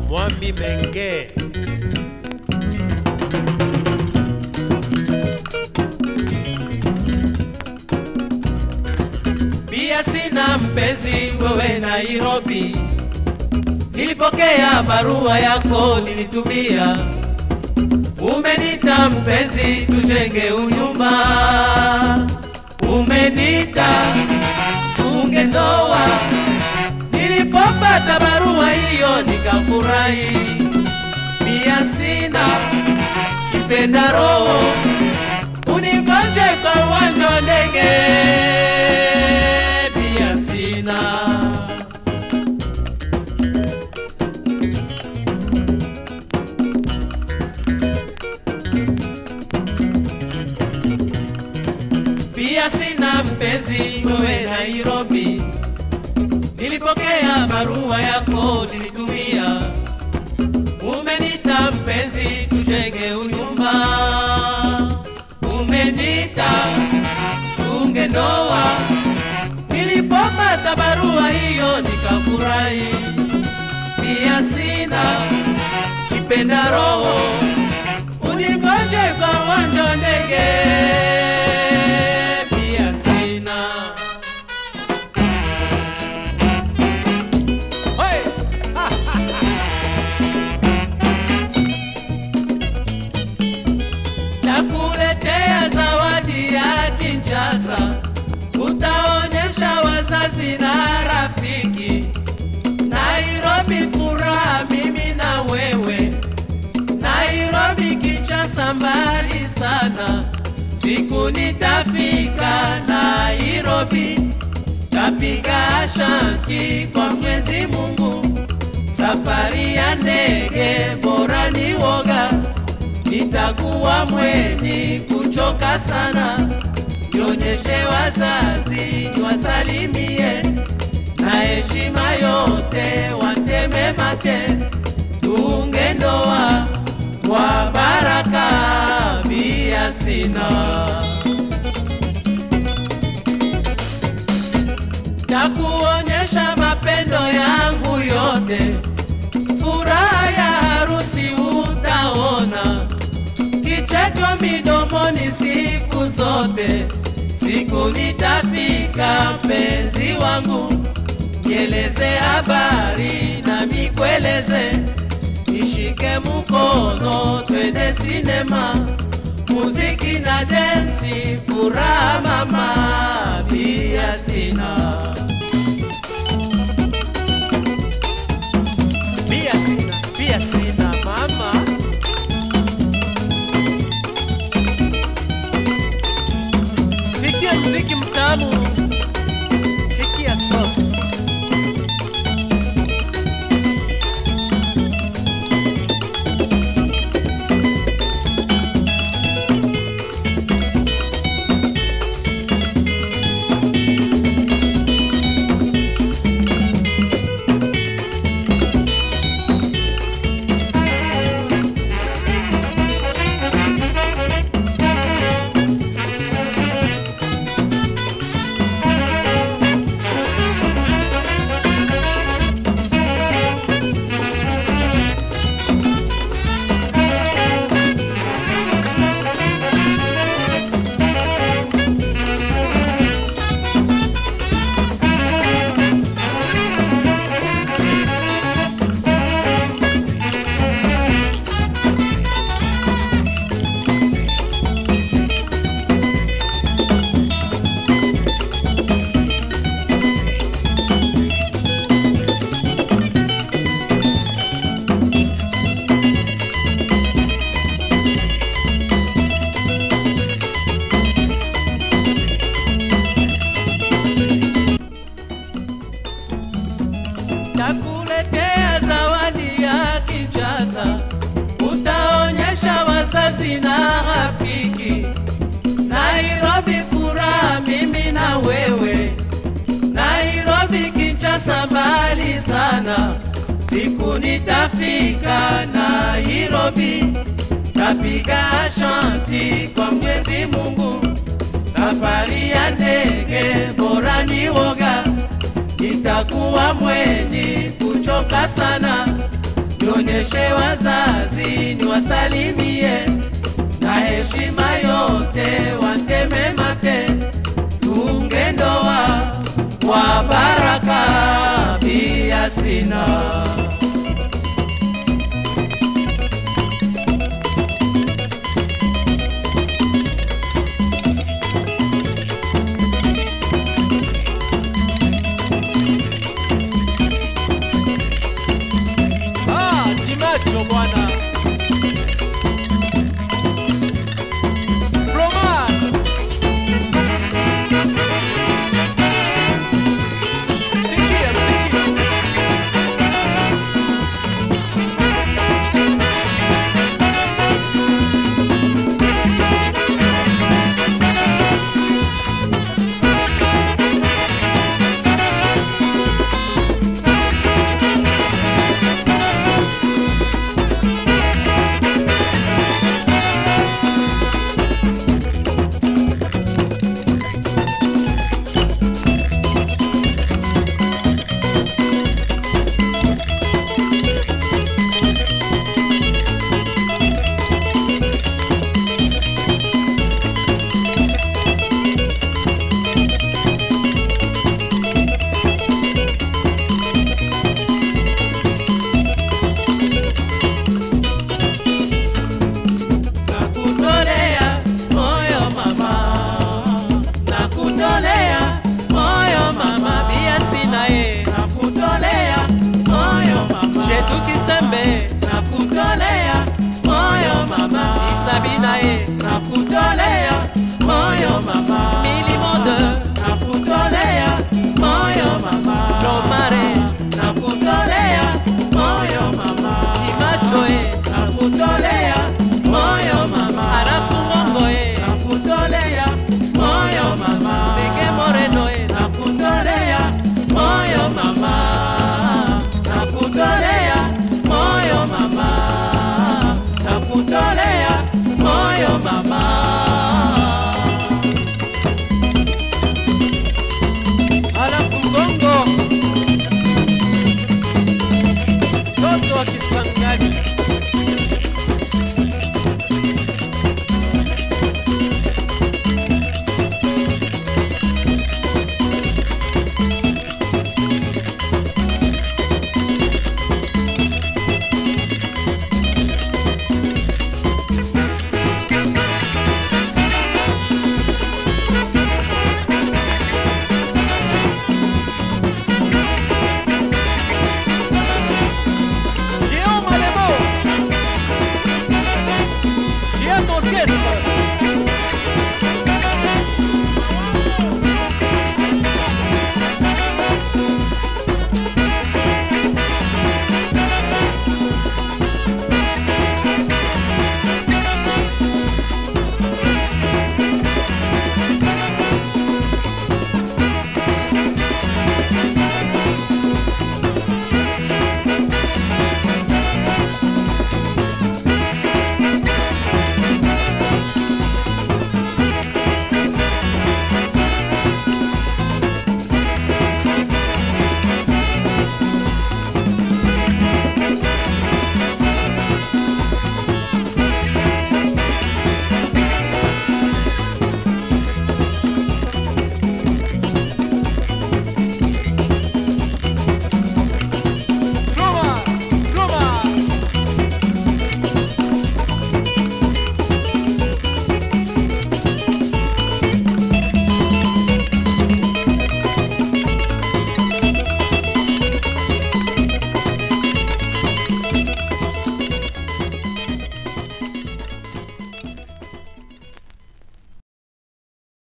Mwami Menge. Pia sina mpenzi wewe Nairobi, nilipokea barua yako nilitumia, umenita mpenzi, tujenge unyumba, umenita tunge ndoa. Nilipopata barua hiyo nikafurahi, pia sina kipenda roho, unigonje kwa uwanja wa ndege, pia sina pia sina mpenzi wewe Nairobi, nilipokea barua yako nilitumia, umenita mpenzi, tujenge unyumba, umenita tunge ndoa. Nilipopata barua hiyo nikafurahi, pia sina kipenda roho, unigoje kwa uwanja wa ndege, pia sina Hey! Nakuletea zawadi ya Kinshasa, utaonyesha wazazi na rafiki. Nairobi furaha, mimi na wewe. Nairobi Kinshasa, mbali sana. Siku nitafika Nairobi, tapiga shanti kwa Mwenyezi Mungu. Safari ya ndege bora ni woga, nitakuwa mwenye kuchoka sana. Nionyeshe wazazi niwasalimie, na heshima yote wateme mate, tuunge ndoa kwa baraka, bia sina Takuonyesha mapendo yangu yote, furaha ya harusi utaona, kicheko midomoni siku zote. Siku nitafika mpenzi wangu, nieleze habari na mikweleze, nishike mkono twende sinema, muziki na densi, furaha mama, pia sina Pia sina, pia sina mama. Sikia mziki mtamu, sikia sauce. Takuletea zawadi ya Kinshasa, utaonyesha wazazi na rafiki. Nairobi furaha, mimi na wewe. Nairobi Kinshasa, mbali sana. Siku nitafika Nairobi, tapiga shanti kwa Mwenyezi Mungu. Safari ya ndege bora ni woga, nitakuwa mwenye kuchoka sana. nionyeshe wazazi niwasalimie na heshima yote wateme mate tunge ndoa kwa baraka pia sina